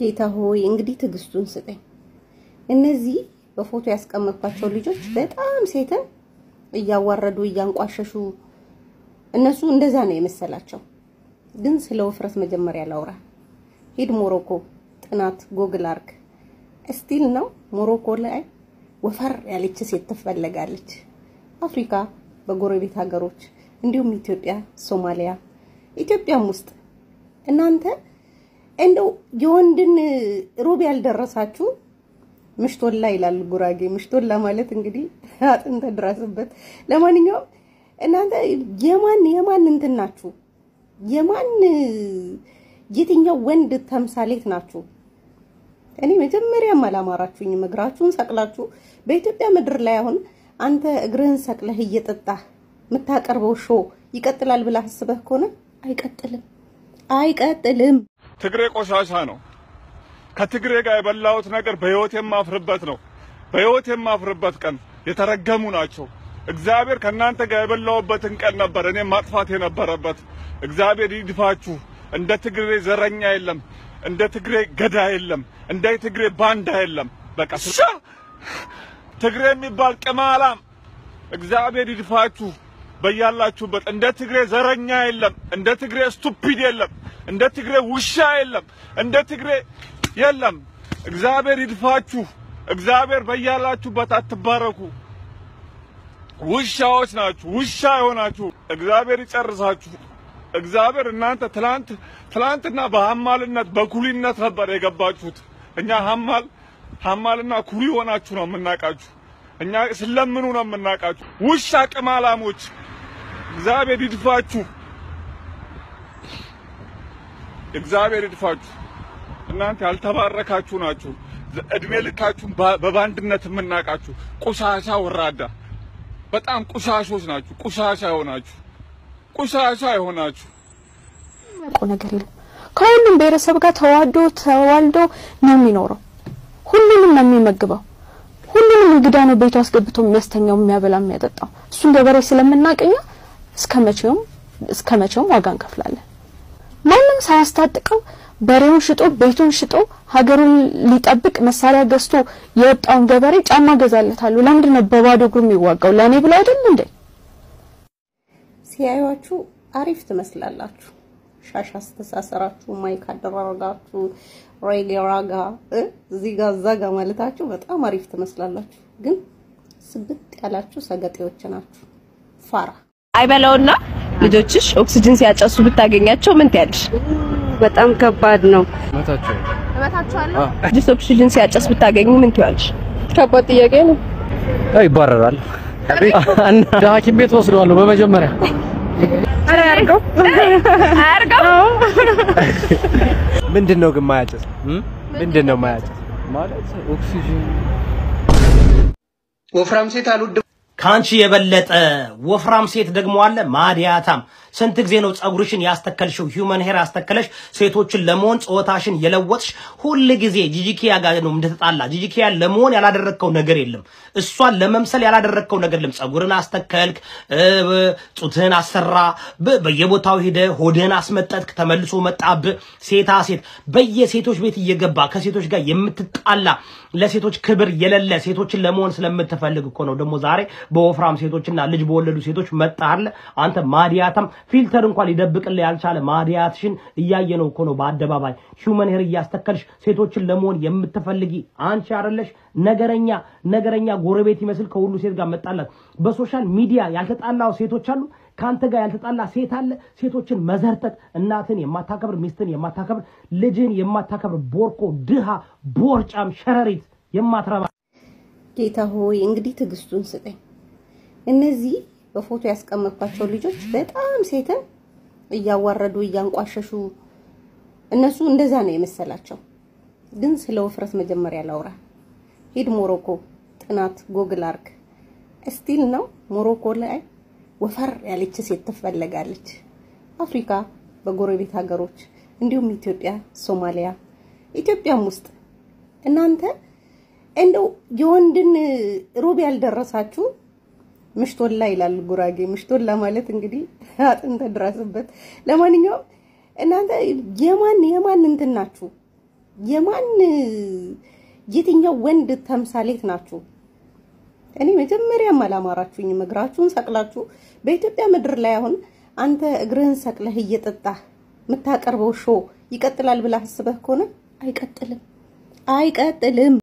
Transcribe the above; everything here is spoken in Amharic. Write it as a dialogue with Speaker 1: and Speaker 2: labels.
Speaker 1: ጌታ ሆይ እንግዲህ ትዕግስቱን ስጠኝ። እነዚህ በፎቶ ያስቀመጥኳቸው ልጆች በጣም ሴትን እያዋረዱ እያንቋሸሹ እነሱ እንደዛ ነው የመሰላቸው። ግን ስለ ውፍረት መጀመሪያ ላውራ። ሂድ ሞሮኮ ጥናት ጎግል አርግ። እስቲል ነው ሞሮኮ ላይ ወፈር ያለች ሴት ትፈለጋለች። አፍሪካ በጎረቤት ሀገሮች እንዲሁም ኢትዮጵያ፣ ሶማሊያ፣ ኢትዮጵያም ውስጥ እናንተ እንደው የወንድን ሩብ ያልደረሳችሁ ምሽቶላ ይላል ጉራጌ። ምሽቶላ ማለት እንግዲህ አጥንተ ድረስበት። ለማንኛውም እናንተ የማን የማን እንትን ናችሁ? የማን የትኛው ወንድ ተምሳሌት ናችሁ? እኔ መጀመሪያም አላማራችሁኝም። እግራችሁን ሰቅላችሁ በኢትዮጵያ ምድር ላይ አሁን አንተ እግርህን ሰቅለህ እየጠጣህ የምታቀርበው ሾ ይቀጥላል ብለህ አስበህ ከሆነ አይቀጥልም፣ አይቀጥልም።
Speaker 2: ትግሬ ቆሻሻ ነው። ከትግሬ ጋር የበላሁት ነገር በህይወት የማፍርበት ነው። በህይወት የማፍርበት ቀን የተረገሙ ናቸው። እግዚአብሔር ከእናንተ ጋር የበላሁበትን ቀን ነበር እኔ ማጥፋት የነበረበት። እግዚአብሔር ይድፋችሁ። እንደ ትግሬ ዘረኛ የለም፣ እንደ ትግሬ ገዳ የለም፣ እንደ ትግሬ ባንዳ የለም። በቃ ሻ ትግሬ የሚባል ቅማላም እግዚአብሔር ይድፋችሁ በያላችሁበት። እንደ ትግሬ ዘረኛ የለም፣ እንደ ትግሬ ስቱፒድ የለም፣ እንደ ትግሬ ውሻ የለም፣ እንደ ትግሬ የለም። እግዚአብሔር ይድፋችሁ። እግዚአብሔር በያላችሁበት አትባረኩ። ውሻዎች ናችሁ፣ ውሻ የሆናችሁ እግዚአብሔር ይጨርሳችሁ። እግዚአብሔር እናንተ ትላንት ትላንትና በሐማልነት በኩሊነት ነበር የገባችሁት። እኛ ሐማል ሐማልና ኩሊ ሆናችሁ ነው የምናውቃችሁ። እኛ ስለምኑ ነው የምናውቃችሁ። ውሻ ቅማላሞች፣ እግዚአብሔር ይድፋችሁ። እግዚአብሔር ይድፋችሁ። እናንተ ያልተባረካችሁ ናችሁ። እድሜ ልካችሁን በባንድነት የምናውቃችሁ ቆሻሻ ወራዳ፣ በጣም ቁሻሾች ናችሁ። ቁሻሻ የሆናችሁ ቁሻሻ የሆናችሁ
Speaker 3: የሚያውቀው ነገር የለም። ከሁሉም ብሔረሰብ ጋር ተዋዶ ተዋልዶ ነው የሚኖረው። ሁሉንም ነው የሚመግበው። ሁሉንም እንግዳ ነው ቤቱ አስገብቶ የሚያስተኛው፣ የሚያበላ፣ የሚያጠጣው። እሱን ገበሬ ስለምናቀኛ እስከ መቼውም እስከ መቼውም ዋጋ እንከፍላለን። ማንም ሳያስታጥቀው በሬውን ሽጦ ቤቱን ሽጦ ሀገሩን ሊጠብቅ መሳሪያ ገዝቶ የወጣውን ገበሬ ጫማ ገዛለታለሁ። ለምንድን ነው በባዶ እግሩ የሚዋጋው? ለእኔ ብሎ አይደል እንዴ?
Speaker 1: ሲያዩአችሁ አሪፍ ትመስላላችሁ። ሻሽ አስተሳሰራችሁ፣ ማይክ አደራረጋችሁ፣ ሬጌ ራጋ እዚህ ጋር እዛ ጋር ማለታችሁ በጣም አሪፍ ትመስላላችሁ። ግን ስብጥ ያላችሁ ሰገጤዎች ናችሁ። ፋራ
Speaker 4: አይበላውና ልጆችሽ ኦክሲጅን ሲያጨሱ ብታገኛቸው ምን ትያለሽ?
Speaker 5: በጣም ከባድ ነው።
Speaker 4: ልጅሽ ኦክሲጅን ሲያጨስ ብታገኙ ምን ትያለሽ?
Speaker 5: ከባድ ጥያቄ ነው።
Speaker 6: ይባረራል እና ሐኪም ቤት ወስደዋለሁ በመጀመሪያ
Speaker 4: አያርገው አያርገው።
Speaker 7: ምንድን ነው ግን ማያጨስ? ምንድን ነው ማያጨስ?
Speaker 6: ማለት ኦክሲጅን
Speaker 8: ወፍራም ሴት አልወድም።
Speaker 9: ከአንቺ የበለጠ ወፍራም ሴት ደግሞ አለ ማዲያታም። ስንት ጊዜ ነው ጸጉርሽን ያስተከልሽው? ሂውመን ሄር ያስተከለሽ ሴቶችን ለመሆን ጾታሽን የለወጥሽ ሁል ጊዜ ጂጂኪያ ጋር ነው እንደተጣላ። ጂጂኪያ ለመሆን ያላደረግከው ነገር የለም። እሷን ለመምሰል ያላደረግከው ነገር የለም። ጸጉርን አስተከልክ፣ ጡትህን አሰራ፣ በየቦታው ሄደ ሆድህን አስመጠጥክ፣ ተመልሶ መጣብ። ሴታ ሴት በየሴቶች ቤት እየገባ ከሴቶች ጋር የምትጣላ ለሴቶች ክብር የሌለ ሴቶችን ለመሆን ስለምትፈልግ እኮ ነው ደግሞ ዛሬ በወፍራም ሴቶችና ልጅ በወለዱ ሴቶች መጣለ። አንተ ማዲያታም ፊልተር እንኳን ሊደብቅልህ ያልቻለ ማዲያትሽን እያየ ነው እኮ ነው በአደባባይ ሂውመን ሄር እያስተከልሽ ሴቶችን ለመሆን የምትፈልጊ አንቺ አይደለሽ? ነገረኛ ነገረኛ ጎረቤት ይመስል ከሁሉ ሴት ጋር መጣላት። በሶሻል ሚዲያ ያልተጣላው ሴቶች አሉ። ከአንተ ጋር ያልተጣላ ሴት አለ። ሴቶችን መዘርጠጥ፣ እናትን የማታከብር ሚስትን የማታከብር ልጅን የማታከብር ቦርኮ፣ ድሃ፣ ቦርጫም፣ ሸረሪት የማትረባ
Speaker 1: ጌታ ሆይ እንግዲህ ትዕግስቱን ስጠኝ። እነዚህ በፎቶ ያስቀመጥኳቸው ልጆች በጣም ሴትን እያዋረዱ እያንቋሸሹ እነሱ እንደዛ ነው የመሰላቸው። ግን ስለ ውፍረት መጀመሪያ ላውራ። ሂድ ሞሮኮ ጥናት ጎግል አርግ። እስቲል ነው ሞሮኮ ላይ ወፈር ያለች ሴት ትፈለጋለች። አፍሪካ በጎረቤት ሀገሮች እንዲሁም ኢትዮጵያ፣ ሶማሊያ፣ ኢትዮጵያም ውስጥ እናንተ እንደው የወንድን ሩብ ያልደረሳችሁ ምሽቶላ ይላል ጉራጌ። ምሽቶላ ማለት እንግዲህ አጥንተ ድረስበት። ለማንኛውም እናንተ የማን የማን እንትን ናችሁ? የማን የትኛው ወንድ ተምሳሌት ናችሁ? እኔ መጀመሪያም አላማራችሁኝም። እግራችሁን ሰቅላችሁ በኢትዮጵያ ምድር ላይ አሁን አንተ እግርህን ሰቅለህ እየጠጣህ የምታቀርበው ሾ ይቀጥላል ብለህ አስበህ ከሆነ አይቀጥልም፣ አይቀጥልም።